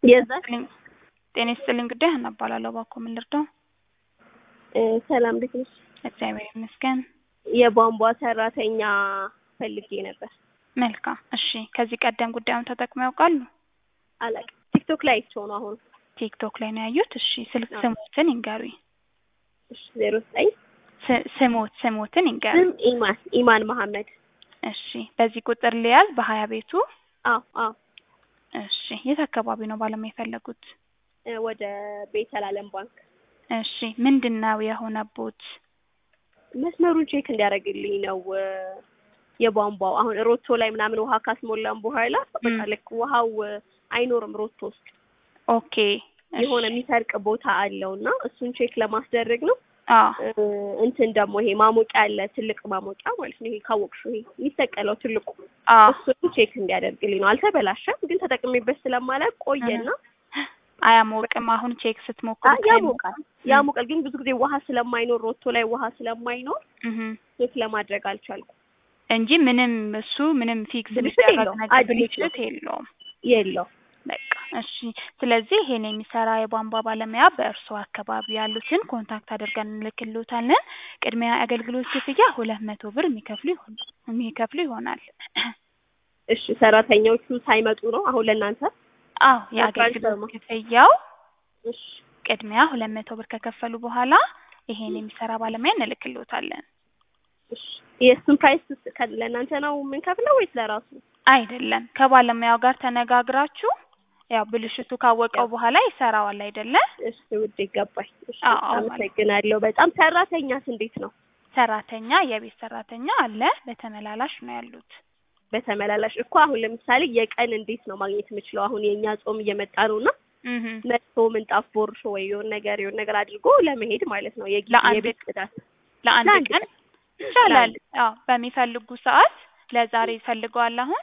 የዛ ጤና ይስጥልኝ ጉዳይ ሀና እባላለሁ። እባክዎ ምን ልርዳው? ሰላም እንዴት ነሽ? እግዚአብሔር ይመስገን። የቧንቧ ሰራተኛ ፈልጌ ነበር። መልካም እሺ። ከዚህ ቀደም ጉዳዩን ተጠቅመው ያውቃሉ? አላውቅም። ቲክቶክ ላይ አይቼው ነው አሁን። ቲክቶክ ላይ ነው ያዩት? እሺ ስልክ አዎ። ስሞትን ይንገሩኝ። እሺ ዜሮ ዘጠኝ ስ- ስሞት ስሞትን ይንገሩኝ። ስም ኢማን ኢማን መሐመድ። እሺ በዚህ ቁጥር ሊያዝ በሀያ ቤቱ አዎ አዎ እሺ የት አካባቢ ነው ባለሙያ የፈለጉት? እ ወደ ቤተል አለም ባንክ እሺ ምንድን ነው የሆነቦት? መስመሩን ቼክ እንዲያደርግልኝ ነው እ የቧንቧው አሁን ሮቶ ላይ ምናምን ውሃ ካስሞላን በኋላ በቃ ም። ልክ ውሃው እ አይኖርም ሮቶ ውስጥ ኦኬ እሺ። የሆነ የሚሰርቅ ቦታ አለው እና እሱን ቼክ ለማስደረግ ነው። አዎ እ እንትን ደግሞ ይሄ ማሞቂያ አለ ትልቅ ማሞቂያ ማለት ነው። ይሄ ካወቅሽው ይሄ የሚሰቀለው ትልቁ አዎ እሱን ቼክ እንዲያደርግልኝ ነው። አልተበላሸም፣ ግን ተጠቅሜበት ስለማላውቅ ቆየና አያሞቅም። አሁን ቼክ ስትሞክሩ አ- ያሞቃል ያሞቃል፣ ግን ብዙ ጊዜ ውሃ ስለማይኖር ሮቶ ላይ ውሃ ስለማይኖር እህ ቼክ ለማድረግ አልቻልኩም። እንጂ ምንም እሱ ምንም ፊክስ ብልሽት የሚደረግ የለውም። ነገር አዲስ ነው። ብልሽት የለውም። የለው በቃ እሺ። ስለዚህ ይሄን የሚሰራ የቧንቧ ባለሙያ በእርሶ አካባቢ ያሉትን ኮንታክት አድርገን እንልክልዎታለን። ቅድሚያ አገልግሎት ክፍያ ሁለት መቶ ብር የሚከፍሉ ይሆን የሚከፍሉ ይሆናል። እሺ፣ ሰራተኞቹ ሳይመጡ ነው አሁን ለእናንተ? አዎ የአገልግሎት ትራንስፈር ክፍያው እሺ፣ ቅድሚያ ሁለት መቶ ብር ከከፈሉ በኋላ ይሄን የሚሰራ ባለሙያ እንልክልዎታለን። እሺ። የእሱን ፕራይስ ከ- ለእናንተ ነው የምንከፍለው ወይስ ለራሱ? አይደለም ከባለሙያው ጋር ተነጋግራችሁ ያው ብልሽቱ ካወቀው ያው። በኋላ ይሰራዋል አይደለ? እሺ፣ ውድ ይገባኝ። እሺ፣ አዎ፣ አዎ። አመሰግናለሁ በጣም። ሰራተኛስ እንዴት ነው? ሰራተኛ የቤት ሰራተኛ አለ፣ በተመላላሽ ነው ያሉት። በተመላላሽ እኮ አሁን ለምሳሌ የቀን እንዴት ነው ማግኘት የምችለው? አሁን የእኛ ጾም እየመጣ ነው እና እህ መጥቶ ምንጣፍ ቦርሾ ወይ የሆነ ነገር የሆነ ነገር አድርጎ ለመሄድ ማለት ነው። የጊዜ ለአንድ የቤት ጽዳት ለአንድ ለአንድ ቀን ቀን ይቻላል። ለአንድ አዎ በሚፈልጉ ሰዓት ለዛሬ ይፈልገዋል አሁን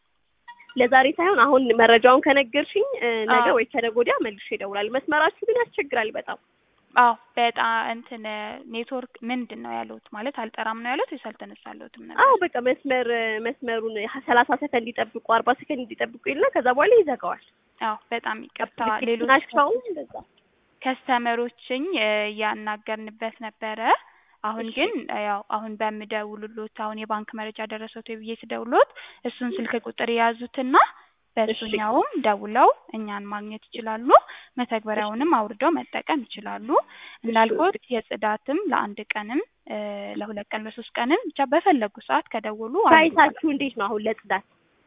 ለዛሬ ሳይሆን አሁን መረጃውን ከነገርሽኝ እ፣ ነገ አዎ። ወይ ከነገ ወዲያ መልሼ እደውላለሁ። መስመራችሁ ግን ያስቸግራል በጣም። አዎ በጣም እንትን ኔትወርክ ምንድን ነው ያሉት ማለት አልጠራም ነው ያሉት ወይስ አልተነሳለትም ነበር? አዎ በቃ መስመር መስመሩን ሰላሳ ሰከንድ እንዲጠብቁ አርባ ሰከንድ እንዲጠብቁ ይልና ከዛ በኋላ ይዘጋዋል። አዎ በጣም ይቅርታ ልክ ሌሎች ናቸውም እንደዛ ከስተመሮችኝ እያናገርንበት ነበረ። አሁን ግን ያው አሁን በምደውሉሎት አሁን የባንክ መረጃ ደረሰዎት ወይ ብዬ ስደውሎት እሱን ስልክ ቁጥር የያዙትና በእሱኛውም ደውለው እኛን ማግኘት ይችላሉ። መተግበሪያውንም አውርደው መጠቀም ይችላሉ። እንዳልኩት የጽዳትም ለአንድ ቀንም እ፣ ለሁለት ቀን ለሶስት ቀንም ብቻ በፈለጉ ሰዓት ከደውሉ አሉ። ፕራይሳችሁ እንዴት ነው አሁን ለጽዳት?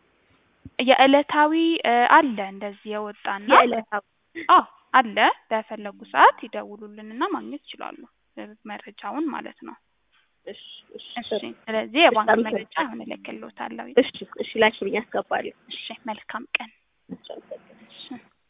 የዕለታዊ እ፣ አለ እንደዚህ የወጣና የዕለታዊ አዎ አለ። በፈለጉ ሰዓት ይደውሉልንና ማግኘት ይችላሉ እ፣ መረጃውን ማለት ነው። እሺ እሺ እሺ ስለዚህ የባንክ በጣም መረጃ አሁን እልክልዎታለሁ። እሺ እሺ ላኪልኝ አስገባለሁ። እሺ መልካም ቀን። እሺ፣ አመሰግናለሁ። እሺ